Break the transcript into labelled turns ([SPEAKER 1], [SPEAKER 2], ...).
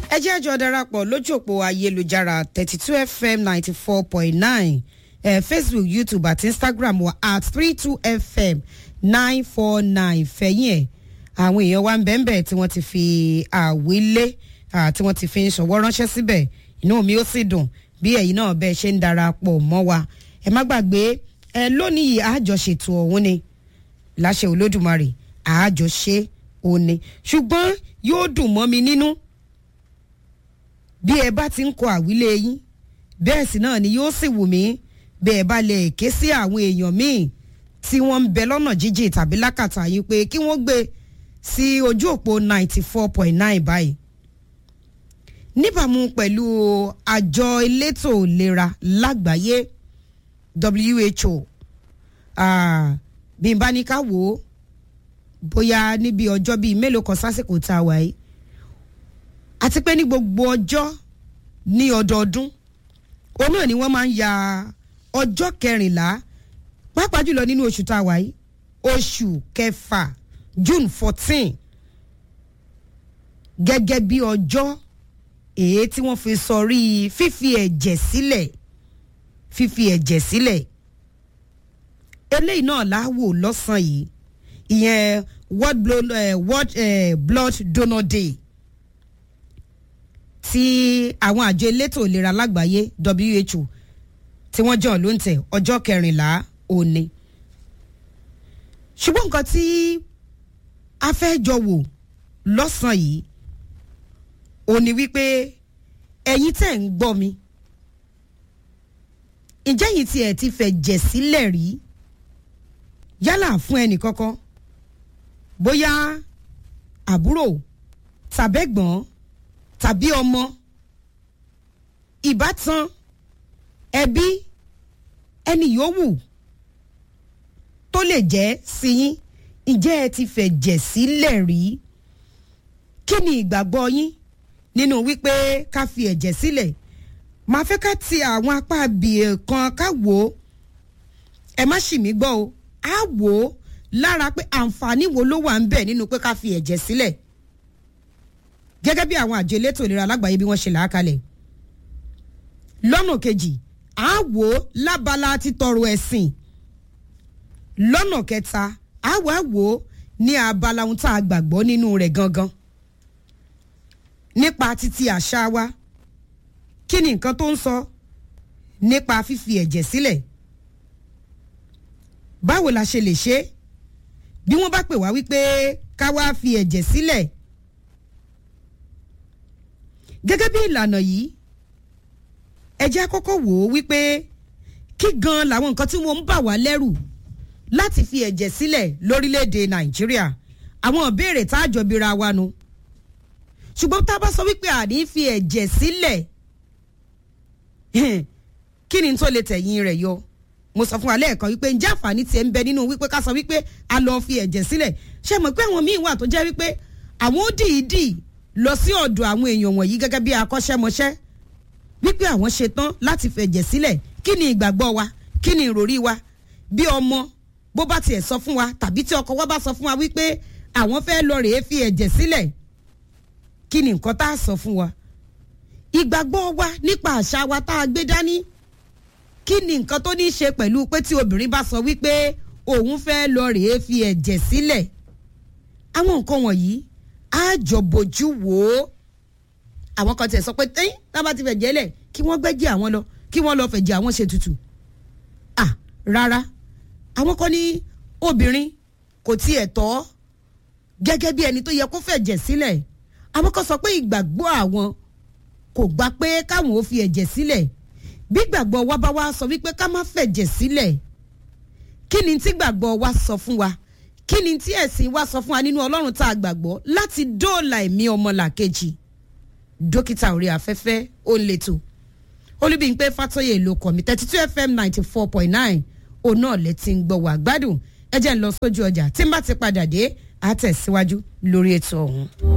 [SPEAKER 1] ẹ jẹ́ àjọ darapọ̀ lójú òpó ayélujára thirty two fm ninety four point nine facebook youtube àti instagram wa at three two fm nine four nine fẹ̀yìn ẹ̀ àwọn èèyàn wa ń bẹ́ẹ̀ bẹ́ẹ̀ tí wọ́n ti fi àwílé tí wọ́n ti fi ń ṣọwọ́ ránṣẹ́ síbẹ̀ inú mi ó sì dùn bí ẹ̀yin náà bẹ́ẹ̀ ṣe ń darapọ̀ mọ́ wa ẹ má gbàgbé ẹ lónìí àjọṣètò ọ̀hún ni láṣẹ olódùmarè àjọṣe òní ṣùgbọ́n yóò dùn mọ́ mi nínú bí ẹ bá ti ń kọ àwílé yín bẹ́ẹ̀ sì náà ni yóò sì wù mí bí ẹ bá lè ké sí àwọn èèyàn míì tí wọ́n ń bẹ lọ́nà jíjìn tàbí lákàtà yín pé kí wọ́n gbé sí ojú òpó ninety four point nine báyìí níbàámu pẹ̀lú àjọ elétò ìlera lágbàáyé who bí n bá ní ká wò ó bóyá níbi ọjọ́ bíi mélòó kan sásìkò tá a wà yìí àti pé ní gbogbo ọjọ́ ní ọdọọdún òun náà ni wọ́n máa ń ya ọjọ́ kẹrìnlá pàápàá jùlọ nínú oṣù tá a wà yìí oṣù kẹfà june fourteen gẹ́gẹ́ bí ọjọ́ èyí tí wọ́n fi sọrí fífi ẹ̀jẹ̀ sílẹ̀ fífi ẹ̀jẹ̀ sílẹ̀ eléyìí náà láwò lọ́sàn-án yìí ìyẹn world blood, uh, world uh, blood donor day tí àwọn àjọ elétò ìlera lágbàáyé who tí wọ́n jọ ló ń tẹ̀ ọjọ́ kẹrìnlá òní. ṣùgbọ́n nǹkan tí a fẹ́ jọ wò lọ́sàn-án yìí òní wípé ẹ̀yin tẹ̀ ń gbọ́ mi ǹjẹ́ yìí tiẹ̀ ti fẹ̀ jẹ̀ sílẹ̀ rí yálà fún ẹnì kankan bóyá àbúrò tàbẹ́gbọ́n tàbí ọmọ ìbátan ẹbí ẹni yòówù tó lè jẹ́ sí yín ǹjẹ́ ẹ ti fẹ̀ jẹ̀ sílẹ̀ rí kí ni ìgbàgbọ́ yín nínú wípé ká fi ẹ̀jẹ̀ sílẹ̀ máa fẹ́ ká ti àwọn apá abìyẹ kan ká wò ó ẹ má ṣì mí gbọ́ o á wò ó lára pé àǹfààní wo ló wà ń bẹ̀ nínú pé ká fi ẹ̀jẹ̀ sílẹ̀ gẹ́gẹ́ bí àwọn àjọ elétò ìlera alágbàáyé bí wọ́n ṣe là á kalẹ̀ lọ́nà kejì á wò ó lábala títọrọ ẹ̀sìn lọ́nà kẹta á wà wò ó ní abala ohun tá a gbàgbọ́ nínú rẹ̀ gangan nípa títí àṣà wa kí ni nǹkan tó ń sọ nípa fífi ẹ̀jẹ̀ sílẹ̀ báwo la ṣe lè ṣe é bí wọ́n bá pè wá wípé ká wá fi ẹ̀jẹ̀ sílẹ̀ gẹ́gẹ́ bí ìlànà yìí ẹ jẹ́ kọ́kọ́ wò ó wípé kí gan làwọn nǹkan tí wọ́n ń bà wá lẹ́rù láti fi ẹ̀jẹ̀ sílẹ̀ lórílẹ̀‐èdè nàìjíríà àwọn ìbéèrè tá a jọ bira wa nu ṣùgbọ́n tá a bá sọ wípé àní fi ẹ̀jẹ̀ sílẹ̀ kí ni tó lè tẹ̀yìn rẹ̀ yọ mo sọ fún wa lẹ́ẹ̀kan wípé ǹjẹ́ àǹfààní tiẹ̀ ń bẹ nínú wípé ká sọ wípé a lọ fi ẹ̀jẹ̀ sílẹ̀ ṣe mọ̀ pé àwọn míì wà tó jẹ́ wípé àwọn ó dìídì lọ sí ọ̀dọ̀ àwọn èèyàn wọ̀nyí gẹ́gẹ́ bí akọ́ṣẹ́mọṣẹ́ wípé àwọn ṣe tán láti fẹ̀jẹ̀ sílẹ̀ kí ni ìgbàgbọ́ wa kí ni ìròrí wa bí ọmọ bó bá tiẹ̀ sọ fún wa tàbí tí ọkọ wa bá sọ fún wa wípé àwọn fẹ́ lọ rèé fi ẹ̀jẹ̀ sílẹ̀ kí ni nǹkan tá a sọ fún wa ìgbàgbọ́ wa nípa àṣà wa tá a gbé dání kí ni nǹkan tó ní í ṣe pẹ̀lú pé tí obìnrin bá sọ wípé òun fẹ́ lọ rèé fi ẹ̀jẹ̀ sílẹ̀ àwọn nǹkan wọ̀nyí á jọ bójú wò ó àwọn kan tiẹ̀ sọ pé tẹ́yìn tábà ti fẹ̀jẹ̀ lẹ̀ kí wọ́n gbẹ́jẹ̀ àwọn lọ kí wọ́n lọ fẹ̀jẹ̀ àwọn ṣe tutù à rárá àwọn kan ní obìnrin kò tiẹ̀ tọ́ gẹ́gẹ́ bí ẹni tó yẹ kó fẹ̀jẹ̀ sílẹ̀ àwọn kan sọ pé ìgbàgbọ́ àwọn kò gbà pé káwọn ò fi ẹ̀jẹ̀ sílẹ̀ bí gbàgbọ́ wa bá wa sọ wípé ká má fẹ̀jẹ̀ sílẹ̀ kí ni tí gbàgbọ́ wa sọ fún wa kí ni tí ẹ̀sìn wa sọ fún wa nínú ọlọ́run tá a gbàgbọ́ láti dóòlà ẹ̀mí ọmọlàkejì dókítà orí afẹ́fẹ́ ó ń letò olúbíyìnpé fàtọ́yè ló kọ̀ mí thirty two fm ninety four point nine òun náà lẹ ti ń gbọ́ wà gbádùn ẹ jẹ́ ń lọ sójú ọjà tí n bá ti padà dé àtẹ̀síwájú lórí ètò ọ̀hún.